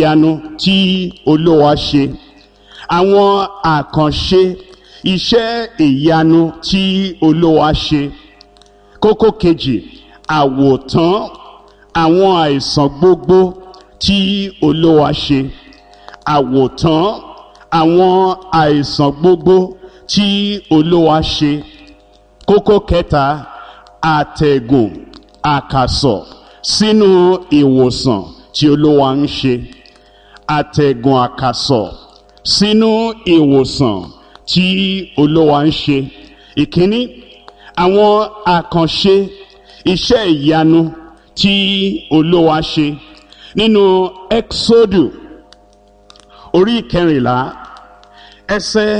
ìyanu tí olówa ṣe àwọn àkànṣe iṣẹ́ ìyanu tí olówa ṣe kókó kejì àwòtán àwọn àìsàn gbogbo tí olówa ṣe àwòtán àwọn àìsàn gbogbo tí olówa ṣe kókó kẹta àtẹ̀gùn àkàsọ̀ sínú ìwòsàn tí olówa ń ṣe àtẹ̀gùn àkàsọ̀ sínú ìwòsàn tí olówa ń ṣe ìkíní àwọn àkànṣe iṣẹ́ ìyanu tí olówa ṣe nínú exodu orí kẹrìnlá ẹsẹ̀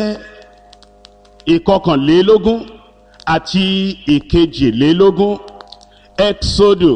ìkọkànlélógún àti ìkejìlélógún exodu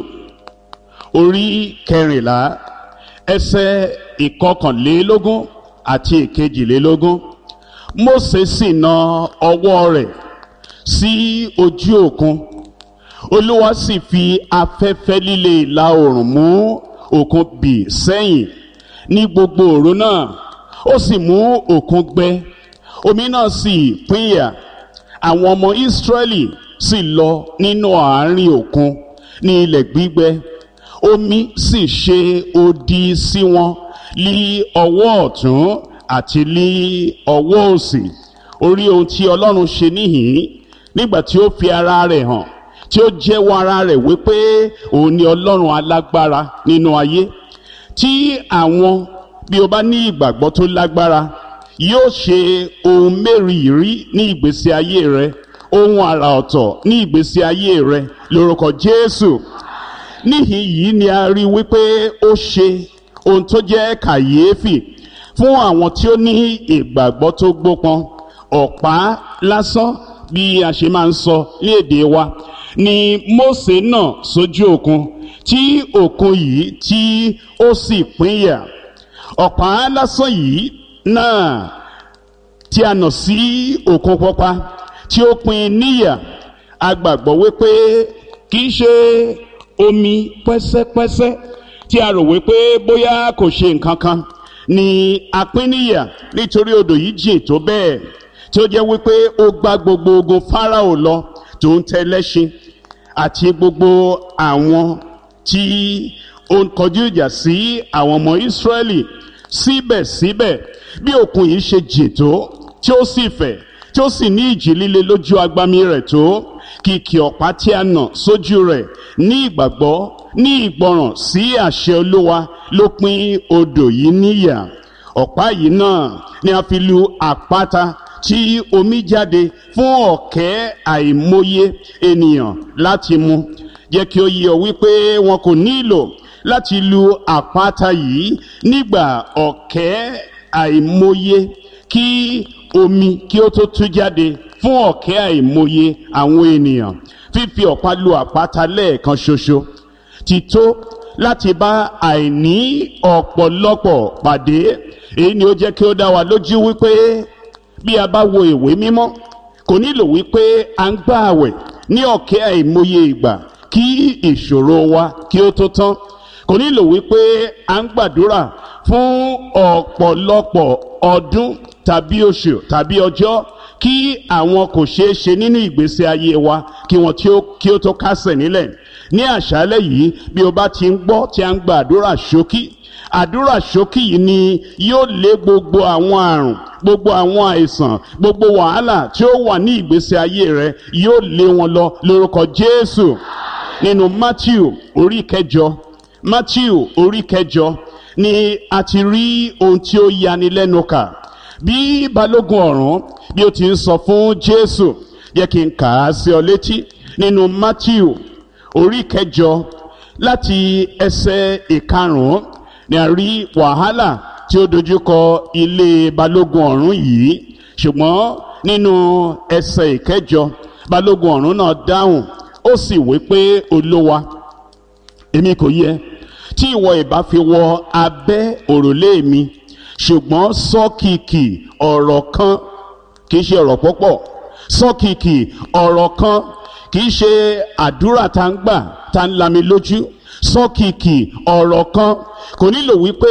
orí kẹrìnlá ẹsẹ̀ ìkọkànlélógún àti ìkejìlélógún Mósè sì na ọwọ́ rẹ̀ sí ojú òkun olúwa sì fi afẹ́fẹ́ líle ìlà oòrùn mú òkun bì sẹ́yìn ní gbogbo òru náà ó sì mú òkun gbẹ omi náà sì pínyà àwọn ọmọ Ísírẹ́lì sì lọ nínú àárín òkun ní ilẹ̀ gbígbẹ omi sì ṣe odi sí wọn lí ọwọ́ ọ̀tún àti lí ọwọ́ òsì orí ohun tí Ọlọ́run ṣe níhìn nígbà tí ó fi ara rẹ̀ hàn tí ó jẹ́wọ́ ara rẹ̀ wípé òun ni Ọlọ́run alágbára nínú ayé tí àwọn bí o bá ní ìgbàgbọ́ tó lágbára yóò ṣe ohun mẹ́rìírí ní ìgbésí ayé rẹ ohun àrà ọ̀tọ̀ ní ìgbésí ayé rẹ lórúkọ Jésù níhìn yìí ni a rí wípé ó ṣe ohun tó jẹ́ kàyéfì fún àwọn tí ó ní ìgbàgbọ́ tó gbópọn ọ̀pá lásán bí a ṣe máa ń sọ ní èdè wa ni Mósè náà sójú òkun tí òkun yìí tí ó sì pínyà ọ̀pá lásán yìí náà tí a nà sí òkun pọpa tí ó pín níyà a gbàgbọ́ wípé kì í ṣe omi pẹ́sẹ́pẹ́sẹ́ tí a rò wípé bóyá kò ṣe nǹkan kan ni a pín níyà nítorí odò yìí jìn tó bẹ́ẹ̀ tí ó jẹ́ wípé ó gbá gbogbo ogun Fáráò lọ tó ń tẹ lẹ́ṣin àti gbogbo àwọn tí ó ń kọjú ìjà sí àwọn ọmọ Ísírẹ́lì síbẹ̀síbẹ̀ bí òkun yìí ṣe jìn tó tí ó sì fẹ̀ tí ó sì ní ìjì líle lójú agbami rẹ̀ tó kìkì ọ̀pá tí a nà sójú rẹ̀ ní ìgbàgbọ́ ní ìgbọràn sí àṣẹ Olúwa ló pín odò yìí níyà ọ̀pá yìí náà ni a fi lu àpáta tí omi jáde fún ọ̀kẹ́ àìmọye ènìyàn láti mu jẹ́ kí ó yé ọ wípé wọn kò nílò láti lu àpáta yìí nígbà ọ̀kẹ́ àìmọye kí omi kí ó tó tú jáde fún ọ̀kẹ́ àìmọye àwọn ènìyàn fífi ọ̀pá lu àpáta lẹ́ẹ̀kan ṣoṣo ti tó láti bá àìní ọ̀pọ̀lọpọ̀ pàdé èyí ni ó jẹ́ kí ó dá wa lójú wípé bí a bá wo ìwé mímọ́ kò nílò wípé à ń gbà àwẹ̀ ní ọ̀kẹ́ àìmọye ìgbà kí ìṣòro wa kí ó tó tán kò nílò wípé à ń gbàdúrà fún ọ̀pọ̀lọpọ̀ ọdún tàbí oṣù tàbí ọjọ́ kí àwọn kò ṣeé ṣe nínú ìgbésí ayé wa kí wọn kí ó tó kásẹ̀ nílẹ̀ ní àṣálẹ́ yìí bí o bá ti ń gbọ́ tí a ń gba àdúrà ṣókí àdúrà ṣókí yìí ni yóò lé gbogbo àwọn àrùn gbogbo àwọn àìsàn gbogbo wàhálà tí ó wà ní ìgbésí ayé rẹ yóò lé wọn lọ lórúkọ Jésù nínú Matthew orí kẹjọ Matthew orí kẹjọ ni a ti rí ohun tí ó yani lẹ́nu kà bí balógun ọ̀rún bí ó ti ń sọ fún Jésù yẹ kí n kà á sí ọ létí nínú Matthew orí kẹjọ láti ẹsẹ̀ ìkarùn-ún ni a rí wàhálà tí ó dojúkọ ilé balógun ọ̀rún yìí ṣùgbọ́n nínú ẹsẹ̀ ìkẹjọ balógun ọ̀rún náà dáhùn ó sì wí pé olówa èmi kò yẹ tí ìwọ ìbá fi wọ abẹ́ òrùlé mi ṣùgbọ́n sọ́kìkì ọ̀rọ̀ kan kì í ṣe ọ̀rọ̀ púpọ̀ sọ́kìkì ọ̀rọ̀ kan kì í ṣe àdúrà tá ń gbà tá ń lami lójú sọ́kìkì ọ̀rọ̀ kan kò nílò wípé